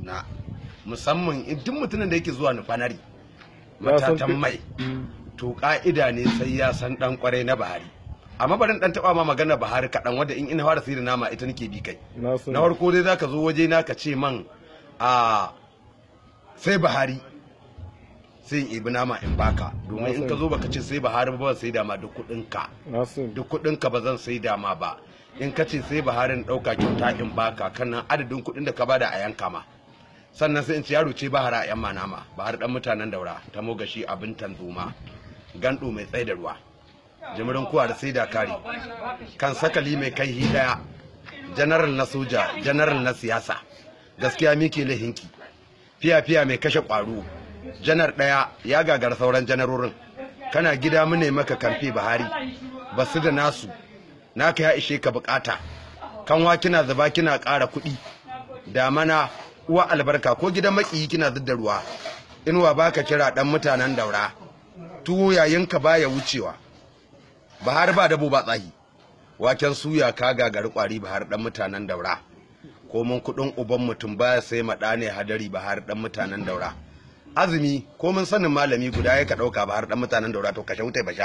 kaduna musamman in duk mutumin da yake zuwa nufanari Ya san matatan fi- mai to ka'ida ne sai ya san dan kwarai na bahari amma barin dan taba ma magana bahari kaɗan wadda in ina fara sai da nama ita nake bi kai na sani na farko dai zaka zo waje na ka ce man a sai bahari sai in ibi nama in baka domin in ka zo baka ce sai bahari ba ba sai da ma duk kuɗin ka na sani duk kuɗin ka ba zan sai da ma ba in ka ce sai baharin ɗauka kyauta in baka kan nan adadin kuɗin da ka bada a yanka ma sannan sai in ci yaro ce bahara a yan manama bahar dan mutanen daura ta mogashi abin tanzuma gando mai tsaye da ruwa jimirin kuwa da sai da kare kan sakali mai kai hi daya janaral na soja janaral na siyasa gaskiya mike lahinki fiya fiya mai kashe kwaro janar daya ya gagara sauran janarorin kana gida mu ne maka kamfe bahari basu da nasu naka ya ishe ka bukata kanwa kina zuba kina ƙara kuɗi damana uwa albarka ko gidan makiyi kina zidda ruwa inuwa baka kira dan mutanen daura tuwo yayinka baya wucewa bahar ba dabo ba tsahi waken suya ka gagari kwari bahar dan mutanen daura komin kudin uban mutum baya sai maɗa ne hadari bahar dan mutanen daura azumi komin sanin malami guda ya ka ɗauka bahar dan mutanen daura to kashe wuta ba sha